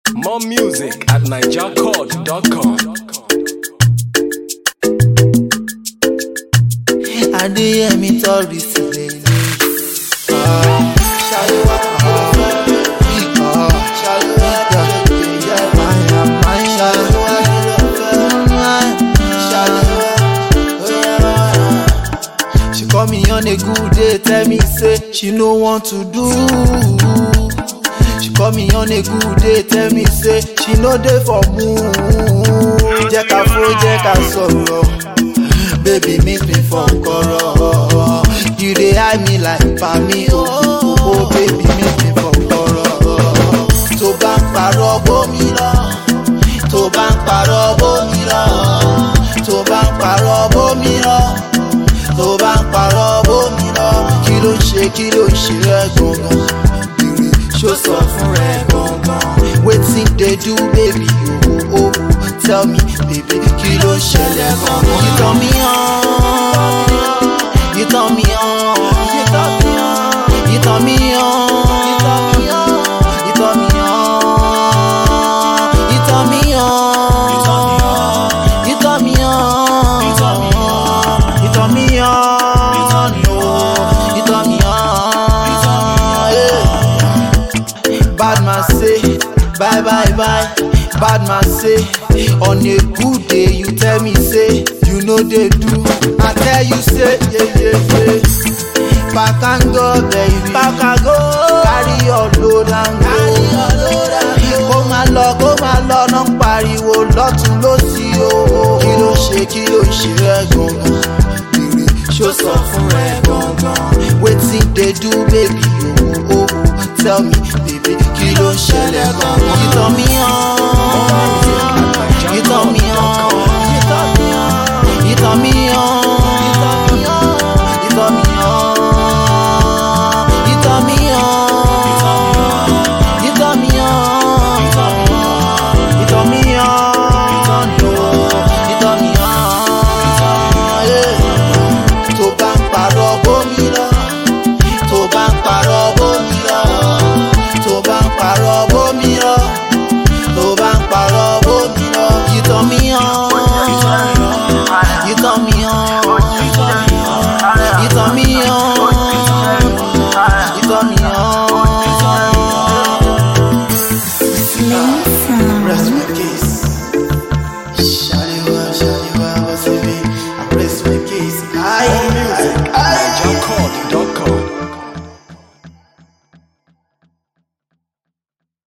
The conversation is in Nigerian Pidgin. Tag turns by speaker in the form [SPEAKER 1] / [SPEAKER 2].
[SPEAKER 1] More music at nigerchord.com.
[SPEAKER 2] adéyẹmí tọ́rí sílẹ̀ ní. She call me on a good day, tell me say she no want to do. She call me on a good day, tell me say she no dey for mood. Jẹ́ ká fó, jẹ́ ká sọ̀rọ̀. baby meet me for nkoro you dey eye me like pami o oh, oh, baby meet me for nkoro tó bá ń parọ́ bómi lọ tó bá ń parọ́ bómi lọ tó bá ń parọ́ bómi lọ tó bá ń parọ́ bómi lọ kí ló ń ṣe kí ló ń ṣe rẹ gangan bèrè ṣó sọ fún rẹ gangan wetin dey do baby o oh, oh, tell me baby kí ló ń ṣẹlẹ̀ gangan. you turn me on you turn me on you turn me on you turn me on you turn me on you turn me on you turn me on you turn me on you turn me on you turn me on you turn me on yeah. bad man say bye bye bye bad man say on a good day you tell me say you no dey do i tell you say yeah yeah yeah pack and go baby pack and go carry your load and go carry your load and go kó máa lọ kó máa lọ náà ń pariwo lọ́tún lọ́sí o kí ló ṣe kí ló ṣe rẹ gangan bèrè ṣó sọ fún rẹ gangan wetin dey do baby o o o tell me baby kí ló ṣẹlẹ̀ gangan you turn me